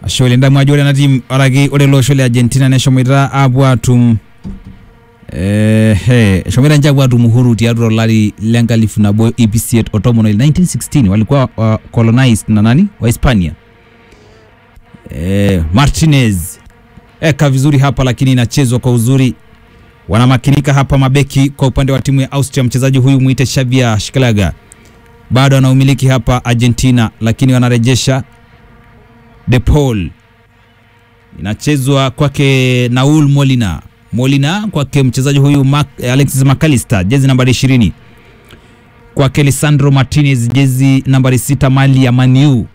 ashe oleng damu ajo ore ena team orake ore ele osho le Argentina neshomoita apuo atum eh, he, eshomoita ninche apuo atum uhuru tiatua olari lenkalifu nabo ip isiet o tomon oile 1916 walikuwa uh, colonized na nani wa Hispania eh, Martinez eka vizuri hapa lakini inachezwa kwa uzuri wanamakinika hapa mabeki kwa upande wa timu ya Austria. Mchezaji huyu mwite Xavier Shikelaga bado anaumiliki hapa Argentina, lakini wanarejesha De Paul, inachezwa kwake Naul Molina. Molina kwake mchezaji huyu Mac, Alexis McAllister jezi nambari 20 kwake Lisandro Martinez jezi nambari sita mali ya Maniu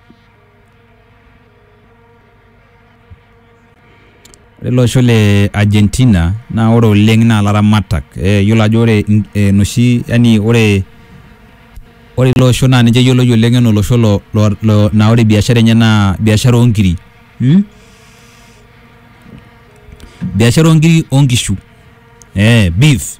lelo osho le Argentina na ore oleng naa laramatak eh, yiolo ajo ore eh, noshi yani ore ore ilo osho naa ninche yioloi oleng enaa olosho lo, lo, lo, na ore biashara enye naa biashara oonkiri hmm? biashara oonkiri oonkishu eh, beef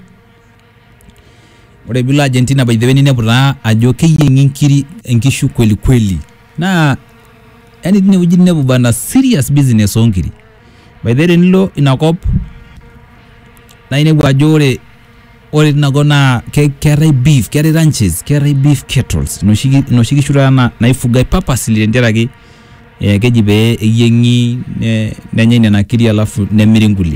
ore bilo Argentina by the way ninepu taa ajo keyieng'i nkiri enkishu kweli kweli naa yani tinewueji ninepu bana serious business oonkiri by the way tenilo inakop naa inepu ajo ore ore tinakop naa ke- keetae beef keetae ranches keetae beef kettles inoshi inoshi kishu taata na- naifugai purposely tenteraki eh, keji pee eyieng'i ne- nenyai nena kiri alafu nemiri nkulie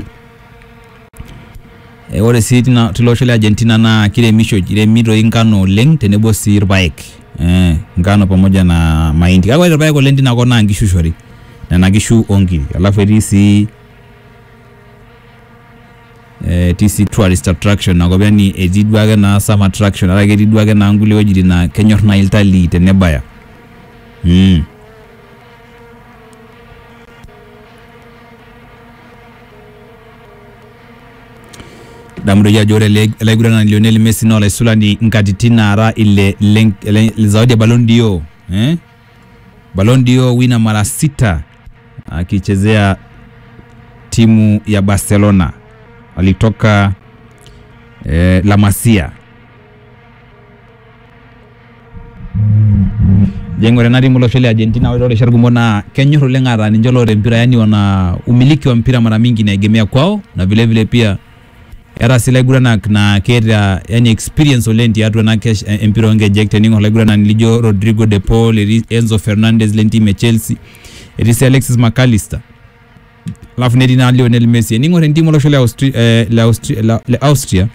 Eh, ore sii tina tilo osho le Argentina naa kiremisho iremi toi nkano oleng tenebo sii irpaek eh, nkano pamoja na mahindi kake ore irpaek oleng tinakop naa nkishu ishori nena kishu onkiri alafu etii sii eh, etii sii tourist attraction nakop yani etii duake naa some attraction ata ketii duake naa nkulie wuejitin naa kenyorr naa iltalii tenebaya mm. damu doi ajo ore ele ele aiguranani Lionel Messi naa olaisulani nkatitin naara ile ile, ile, ile zawadi ya Ballon d'Or eh? Ballon d'Or wina mara sita akichezea timu ya Barcelona alitoka eh, La Masia jengo ore ena timu olosho le Argentina ore rishat kumok naa kenyorr oleng ataa ninche loota empira yani wana umiliki wa mpira mara mingi inaegemea kwao na vile vile pia era sii laiguranak naa keeta yani experience oleng tiatua ena kesh, eh, empira onkejek tening'or laiguranani lijo Rodrigo de Paul etii Enzo Fernandez lentim e Chelsea etii sii Alexis McAllister alafu netii naa Lionel Messi ening'or entimu olosho le Austria, eh, le Austria, le, le Austria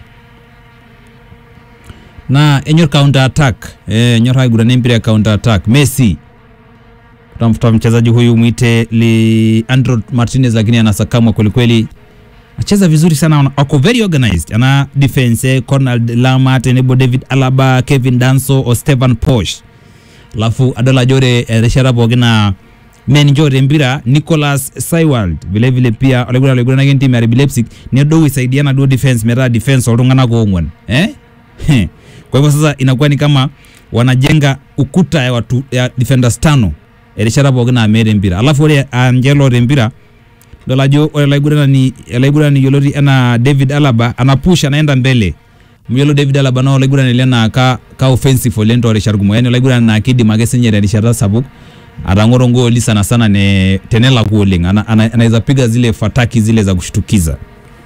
naa enyor counter attack eh, enyor aigurana empira ya counter attack Messi tutamfuta mchezaji huyu mwite Leandro Martinez lakini anasakamwa kwelikweli acheza vizuri sana ako very organized ana defense eh, Conrad Lama tenebo David Alaba Kevin Danso o Stevan Posh alafu adol ajo ore erishata pookin na menjore empira Nicholas Seiwald vile vile pia olaigurana olaiguranaki entimu ya RB Leipzig nedou isaidia naduo defense metaa defense oltung'anak oong'uan eh? Heh. kwa hivyo sasa inakuwa ni kama wanajenga ukuta ya, watu, ya defenders tano erishata pookin naa meeta empira alafu ore anje loota empira dol ajo ore olaiguranani olaiguranani yioloti enaa David Alaba anapush anaenda mbele amu yiolo David Alaba naa olaiguranani lena ka, ka offensive oleng toorishat kumok yani olaiguranani naa kidim ake sinye terishata sapuk atang'oro ngooli sana sana ne tenelaku oleng ana, ana, anaweza piga zile fataki zile za kushtukiza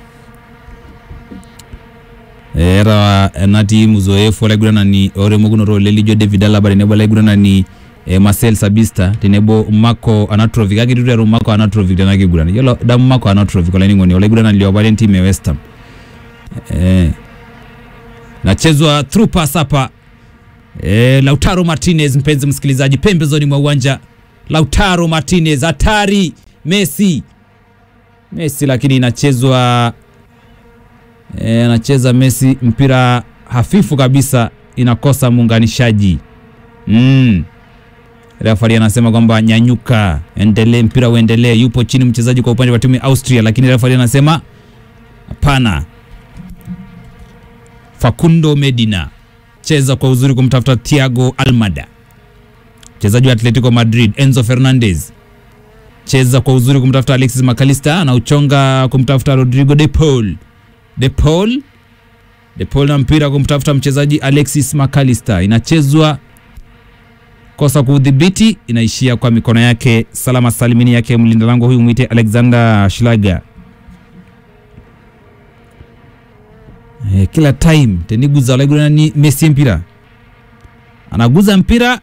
era ena timu uzoefu olaiguranani oremokunoto oleng lijo David Alaba tenebo olaiguranani eh, Marcel Sabista tenebo Marco Anatrovic kake itu iteru Marco Anatrovic tena kiguran yiolo damu Marco Anatrovic olainining'oni olaiguranani liopa lentimu ya West Ham eh, nachezwa through pass hapa eh, Lautaro Martinez mpenzi msikilizaji pembezoni mwa uwanja Lautaro Martinez hatari Messi Messi lakini inachezwa eh, anacheza Messi mpira hafifu kabisa inakosa muunganishaji mm. Refari anasema kwamba nyanyuka, endelee, mpira uendelee. Yupo chini mchezaji kwa upande wa timu ya Austria, lakini refari anasema hapana. Facundo Medina cheza kwa uzuri kumtafuta Thiago Almada, mchezaji wa Atletico Madrid. Enzo Fernandez cheza kwa uzuri kumtafuta Alexis McAllister, anauchonga kumtafuta Rodrigo de Paul. De Paul De Paul na mpira kumtafuta mchezaji Alexis McAllister, inachezwa kosa kuudhibiti, inaishia kwa mikono yake salama salimini yake mlinda lango huyu mwite Alexander Schlager. Eh, kila time teniguza olaigura ni Messi mpira anaguza mpira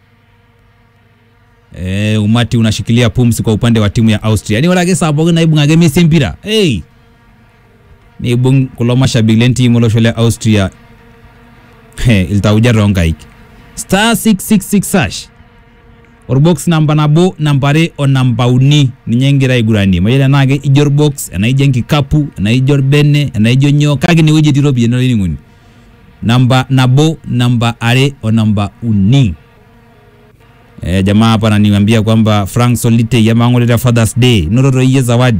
eh, umati unashikilia pumzi kwa upande wa timu ya Austria. Ni walake sababu naibungage Messi mpira hey. Nibung kulo mashabiki lentimu olosho le Austria hey, iltauja rongaik star 666 hash orbox namba nabo nambare o namba uni ninye ngira igurani mayele nage ijor box enaijo enkikapu enaijo bene enaijo nyoo kake inewueji etii iropiyiani olainining'oni namba nabo namba are o namba uni Eh, jamaa hapa ananiambia kwamba Frank Solite yamang'oleta Father's Day nototo iyie zawadi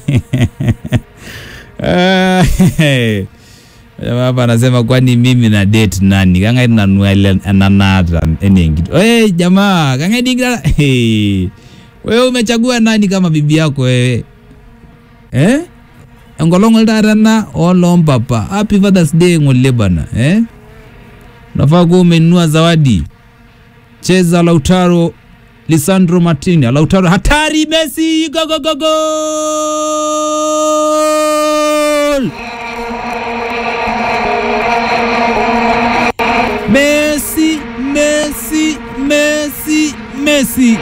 Eh, jamaa hapa anasema kwani mimi na date nani kang'ai nanu ele enanaata enengito hey, jamaa kang'ai dingira hey. wewe umechagua nani kama bibi yako wewe eh? enkolong taata ena olompapa happy Father's Day ng'ole bana eh? unafaa kuwa umenunua zawadi cheza Lautaro Lisandro Martinez Lautaro hatari Messi go go go goal Messi Messi Messi Messi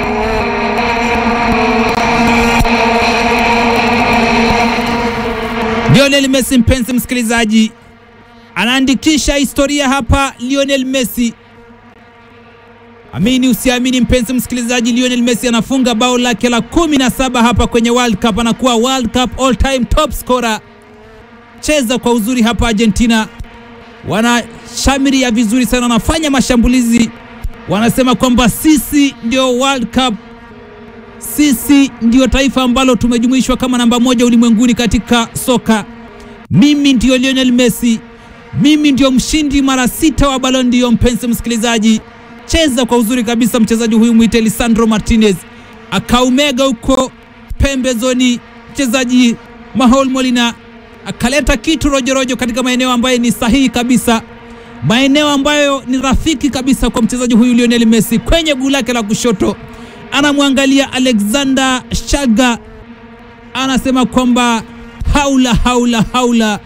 Lionel Messi mpenzi msikilizaji anaandikisha historia hapa Lionel Messi Amini usiamini, mpenzi msikilizaji, Lionel Messi anafunga bao lake la kumi na saba hapa kwenye World Cup, anakuwa World Cup all time top scorer. Cheza kwa uzuri hapa Argentina, wanashamiria vizuri sana, wanafanya mashambulizi, wanasema kwamba sisi ndio World Cup, sisi ndio taifa ambalo tumejumuishwa kama namba moja ulimwenguni katika soka. Mimi ndio Lionel Messi, mimi ndio mshindi mara sita wa Ballon d'Or. Mpenzi msikilizaji cheza kwa uzuri kabisa mchezaji huyu mwite Lisandro Martinez akaumega huko pembezoni, mchezaji Manuel Molina akaleta kitu rojorojo katika maeneo ambayo ni sahihi kabisa, maeneo ambayo ni rafiki kabisa kwa mchezaji huyu Lionel Messi. Kwenye guu lake la kushoto anamwangalia Alexander Shaga, anasema kwamba haula haula haula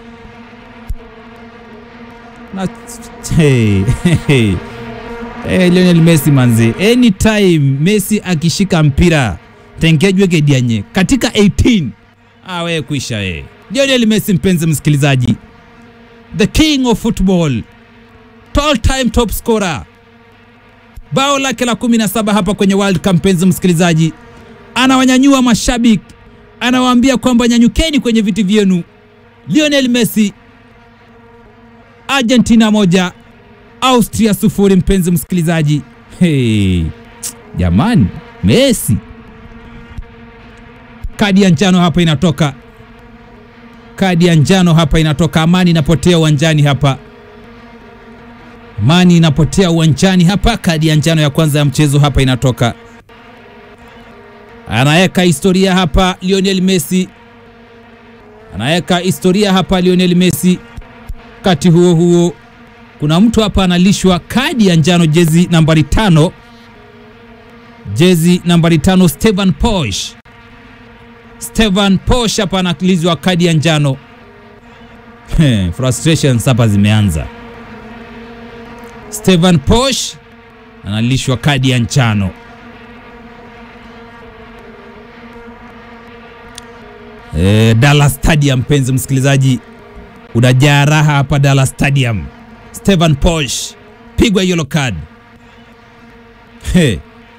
na hey, hey. Hey, Lionel Messi manzi, anytime Messi akishika mpira tengejwe kedianye katika 18 ah, wewe kuisha wewe. Lionel Messi, mpenzi msikilizaji, the king of football, all time top scorer, bao lake la 17 hapa kwenye World Cup. Mpenzi msikilizaji, anawanyanyua mashabiki, anawaambia kwamba nyanyukeni kwenye viti vyenu. Lionel Messi, Argentina moja Austria sufuri. Mpenzi msikilizaji, hey, jamani, Messi kadi ya njano hapa inatoka, kadi ya njano hapa inatoka. Amani inapotea uwanjani hapa, amani inapotea uwanjani hapa. Kadi ya njano ya kwanza ya mchezo hapa inatoka, anaweka historia hapa Lionel Messi, anaweka historia hapa Lionel Messi. Wakati huo huo kuna mtu hapa analishwa kadi ya njano, jezi nambari tano, jezi nambari tano, Stevan Posch. Stevan Posch hapa analishwa kadi ya njano. Frustrations hapa zimeanza. Stevan Posch analishwa kadi ya njano. E, Dallas Stadium, mpenzi msikilizaji, unajaa raha hapa Dallas Stadium. Stevan Posch pigwa yellow card. Hey.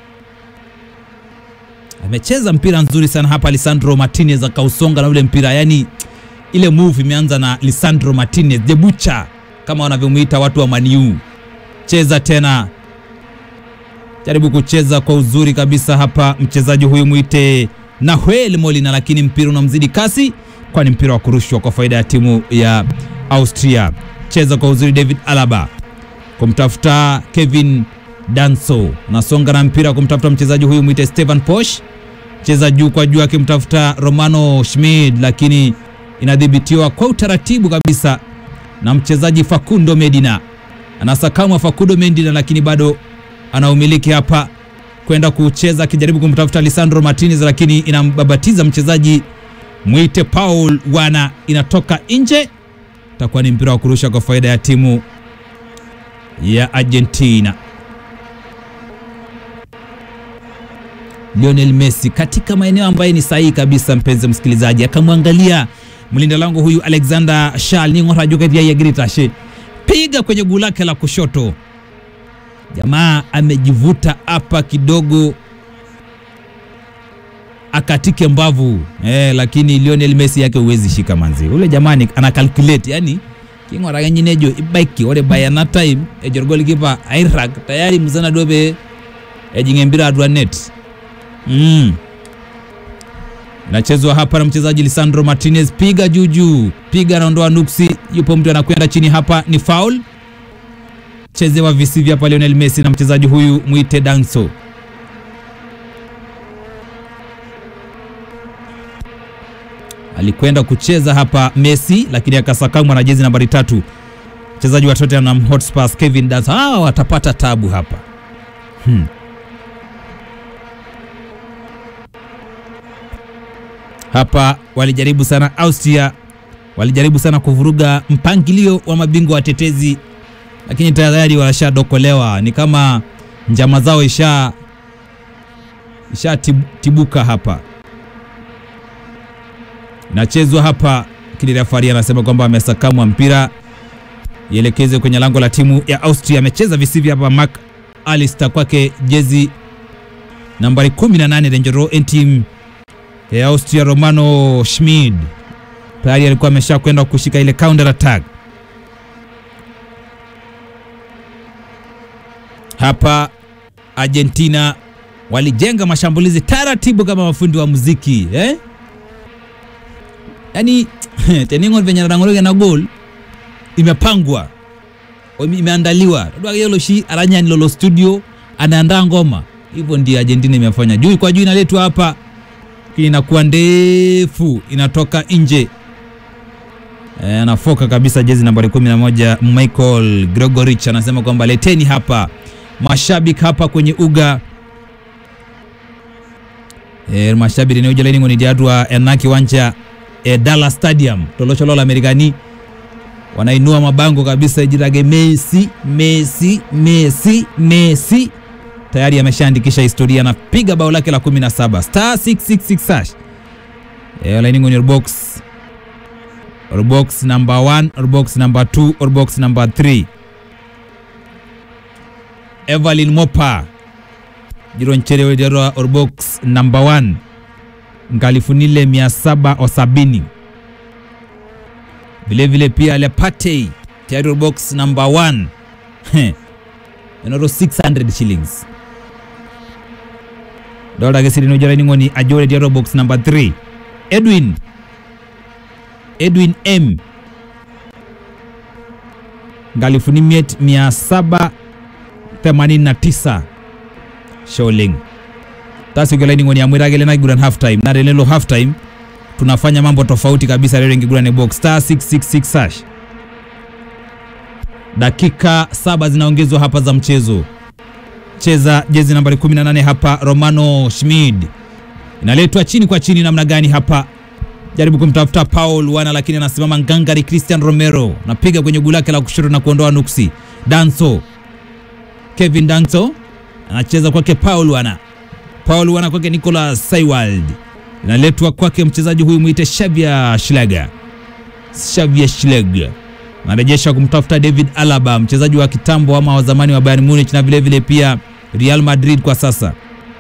Amecheza mpira nzuri sana hapa Lisandro Martinez akausonga na ule mpira, yani ile move imeanza na Lisandro Martinez the butcher kama wanavyomuita watu wa Maniu. Cheza tena, jaribu kucheza kwa uzuri kabisa hapa mchezaji huyu mwite Nahuel Molina, lakini mpira unamzidi kasi, kwani mpira wa kurushwa kwa faida ya timu ya Austria cheza kwa uzuri David Alaba kumtafuta Kevin Danso, anasonga na mpira kumtafuta mchezaji huyu mwite Stevan Posch, cheza juu kwa juu akimtafuta Romano Schmid, lakini inadhibitiwa kwa utaratibu kabisa na mchezaji Facundo Medina, anasakamwa Facundo Medina, lakini bado anaumiliki hapa kwenda kucheza akijaribu kumtafuta Lisandro Martinez, lakini inambabatiza mchezaji mwite Paul Wana, inatoka nje. Itakuwa ni mpira wa kurusha kwa faida ya timu ya Argentina. Lionel Messi katika maeneo ambayo ni sahihi kabisa, mpenzi msikilizaji, akamwangalia mlinda lango huyu Alexander Shal ning'orajukaviaiagiritashe piga kwenye guu lake la kushoto. Jamaa amejivuta hapa kidogo akatike mbavu eh, lakini Lionel Messi yake huwezi shika manzi. Ule jamani ana calculate yani king'ora nyinejo ibaiki ore bayana time ejorgol kipa airag tayari mzana dobe ejinge mpira adwa net mm. Inachezwa hapa na mchezaji Lisandro Martinez, piga juu juu, piga anaondoa nuksi, yupo mtu anakwenda chini hapa, ni foul chezewa visivyo hapa Lionel Messi na mchezaji huyu mwite Danso. Alikwenda kucheza hapa Messi, lakini akasakamwa na jezi nambari tatu mchezaji wa Tottenham Hotspur Kevin Danso. Hawa watapata tabu hapa hmm. Hapa walijaribu sana Austria, walijaribu sana kuvuruga mpangilio wa mabingwa watetezi lakini tayari washadokolewa. Ni kama njama zao isha isha tibuka hapa. Inachezwa hapa, lakini refari anasema kwamba amesakamwa mpira ielekezwe kwenye lango la timu ya Austria. Amecheza visivyo hapa Mark Alister kwake jezi nambari 18 Dangerous en team ya Austria. Romano Schmid tayari alikuwa amesha kwenda kushika ile counter attack hapa Argentina walijenga mashambulizi taratibu kama mafundi wa muziki eh? Yani teningo venye narangologe na goal imepangwa imeandaliwa shi aranyani lolo studio anaandaa ngoma hivyo, ndio Argentina imefanya juu kwa juu, inaletwa hapa lakini inakuwa ndefu, inatoka nje e, anafoka kabisa jezi nambari 11 Michael Gregorich anasema kwamba leteni hapa mashabiki hapa kwenye uga e, mashabiki neujalaini ni diadwa ena kiwanja e, Dallas Stadium tolocholola Amerikani wanainua mabango kabisa jirage Messi Messi Messi Messi tayari ameshaandikisha historia, anapiga bao lake la 17 star 666 hash e, lainingo ni box or box number 1 or box number 2 or box number 3 Evelyn Mopa jironchere wejarwa or box number 1 ngalifunile mia saba osabini vilevile pia Lepatey tayari or box number 1 enoro 600 shillings dolake sirinojaraining'oni ajore diaro box number 3 Edwin Edwin M ngalifuni miet mia saba 89 shilling tasigolaining'oni amwiragele naiguran half time narelelo half time tunafanya mambo tofauti kabisa leo ngigurane box star 666 hash dakika saba zinaongezwa hapa za mchezo cheza jezi nambari 18 hapa Romano Schmid inaletwa chini kwa chini namna gani hapa jaribu kumtafuta Paul wana lakini anasimama ngangari Christian Romero napiga kwenye guu lake la kushoto na kuondoa nuksi Danso Kevin Danso anacheza kwake Paul wana Paul wana kwake Nicolas Saiwald inaletwa kwake mchezaji huyu mwite Xavier Schlager Xavier Schlager anarejesha kumtafuta David Alaba mchezaji wa kitambo ama wa zamani wa Bayern Munich na vile vile pia Real Madrid kwa sasa.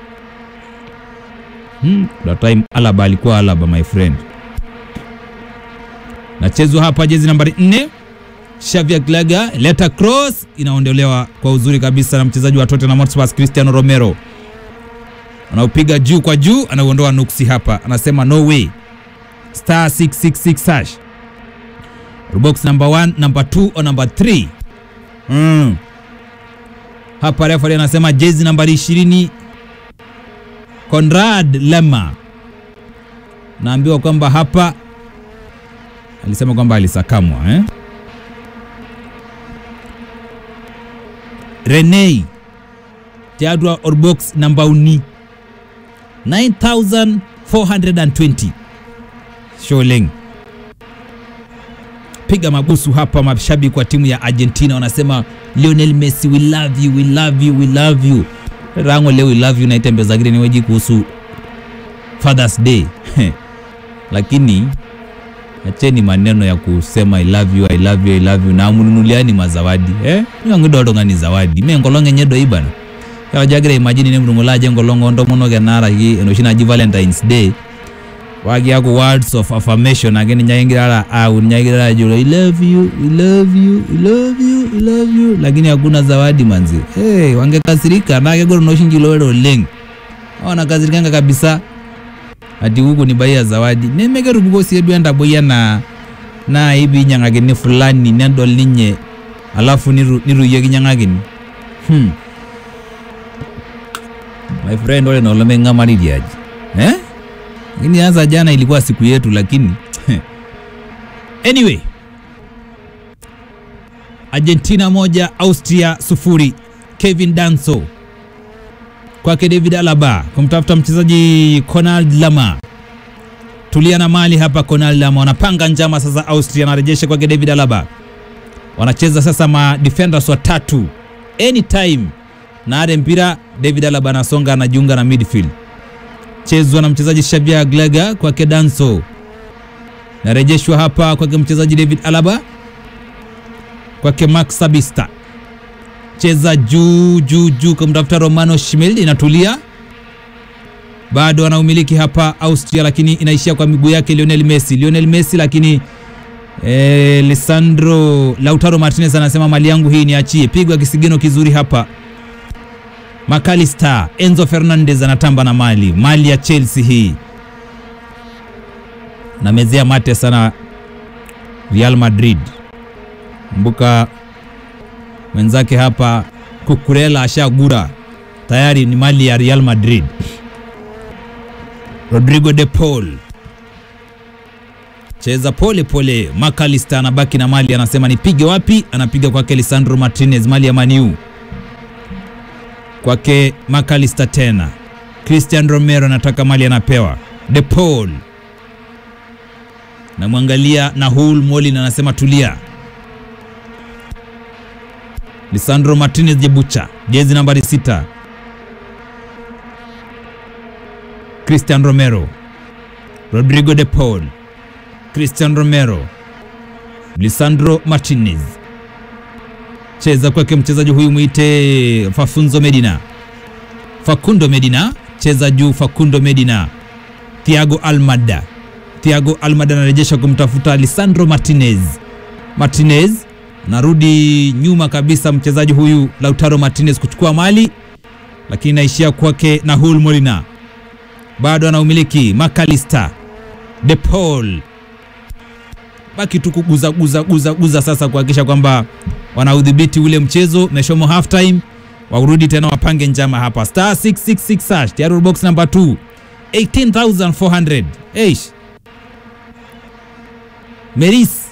Hmm, that time Alaba alikuwa Alaba my friend. Nachezwa hapa jezi nambari 4 Xavier Glaga leta cross inaondolewa kwa uzuri kabisa na mchezaji wa Tottenham Hotspur Cristiano Romero. Anaupiga juu kwa juu, anauondoa nuksi hapa, anasema no way. Star 666 hash box number 1, number 2 or number 3. Mm. Hapa refa anasema jezi nambari 20 Conrad Lema, naambiwa kwamba hapa alisema kwamba alisakamwa eh? Rene tiatua orbox namba uni 9420 Sholeng piga mabusu hapa. Mashabiki wa timu ya Argentina wanasema Lionel Messi, we love you, we love you, we love you. Rango leo we love you naitembezagire niweji kuhusu Father's Day lakini acheni maneno ya kusema I love you, I love you, I love you na mununuliani mazawadi eh nyongidodonga ni zawadi mengolonge nyedo ibana yawajagira imagine ne mrungulaje ngolongo ndo mono genara hii enoshi naji Valentine's Day wagiaku words of affirmation ageni nyaingirara au nyaingirara julo I love you, I love you, I love you, I love you lakini hakuna zawadi manzi hey, wangekasirika nagegoro noshinjilowero oleng wanakasirikanga kabisa ati huku ni baia zawadi nemekerupuko siedu enda boya na na ibi nyang'akini fulani nedol ninye alafu niru, niruyieki nyang'akini hmm. my friend ole nolome ng'amaririaji eh? lakini hasa jana ilikuwa siku yetu lakini anyway Argentina moja Austria sufuri Kevin Danso kwake David Alaba kumtafuta mchezaji Konrad Lama. Tulia na mali hapa, Konrad Lama wanapanga njama sasa. Austria anarejesha kwake David Alaba, wanacheza sasa ma defenders watatu anytime na are mpira. David Alaba anasonga anajiunga na midfield, chezwa na mchezaji Xavier Glaga kwake Danso, narejeshwa hapa kwake mchezaji David Alaba kwake Max Sabista cheza juu juu juu kumtafuta Romano Schmid, inatulia bado anaumiliki hapa Austria, lakini inaishia kwa miguu yake Lionel Messi. Lionel Messi lakini eh, Lisandro Lautaro Martinez anasema mali yangu hii niachie. Pigwa kisigino kizuri hapa McAllister. Enzo Fernandez anatamba na mali mali ya Chelsea hii, namezea mate sana Real Madrid. Kumbuka mwenzake hapa Kukurela ashagura tayari, ni mali ya Real Madrid. Rodrigo de Paul cheza pole pole. McAllister anabaki na mali, anasema nipige wapi? Anapiga kwake Lisandro Martinez, mali ya Maniu kwake McAllister tena. Christian Romero anataka mali, anapewa de Paul, namwangalia na Hul Molin anasema tulia Lisandro Martinez Jebucha, jezi nambari sita. Christian Romero, Rodrigo de Paul, Christian Romero, Lisandro Martinez, cheza kwake mchezaji huyu mwite Fafunzo Medina, Facundo Medina, cheza juu Facundo Medina, Thiago Almada, Thiago Almada anarejesha kumtafuta Lisandro Martinez, Martinez narudi nyuma kabisa, mchezaji huyu Lautaro Martinez kuchukua mali, lakini naishia kwake na Hul Molina, bado anaumiliki McAllister, De Paul, baki tu kuguza guza guza guza sasa kuhakikisha kwamba wanaudhibiti ule mchezo. Meshomo half time, warudi tena wapange njama hapa. Star 666 hash tayari box number 2 18400 eish Meris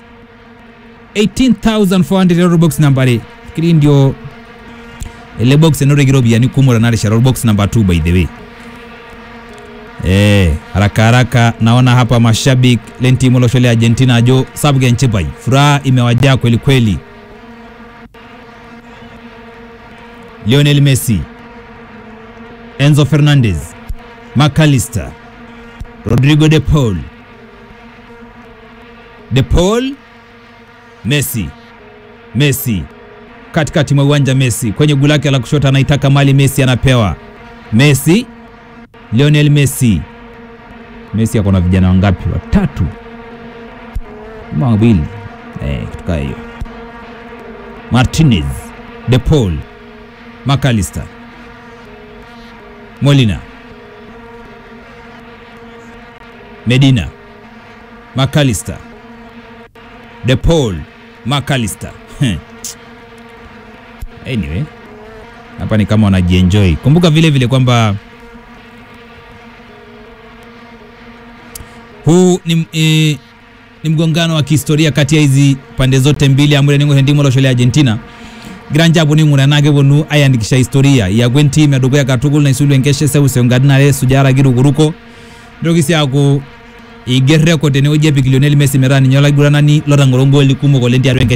18400 euro box nambari fikiri ndio ile box enoregiro bia ni kumura nare sharo box number 2 by the way eh haraka haraka naona hapa mashabiki lenti moloshole Argentina jo sabge nchepai furaha imewajaa kweli kweli Lionel Messi Enzo Fernandez McAllister Rodrigo de Paul de Paul Messi Messi katikati mwa uwanja Messi kwenye guu lake la kushoto anaitaka mali Messi anapewa Messi Lionel Messi Messi ako na vijana wangapi? Watatu ama wawili eh, kutoka hiyo Martinez De Paul McAllister Molina Medina McAllister De Paul McAllister. Anyway, hapa ni kama wanajienjoy. Kumbuka vile vile kwamba huu ni, e, ni mgongano wa kihistoria kati ya hizi pande zote mbili amure ningo hendimo loshole Argentina Granja aponu aing'uraa enaa keponu aiandikisha historia iaku entim edukuya katukul naisulu enkeshe seuseu nkatini are sujara kirukuruko nitoki sii aaku eiger record tenewueji epik Lionel Messi metaa ninye olaiguranani lotang'oro ngooli kumok oleng tiatua enkeshe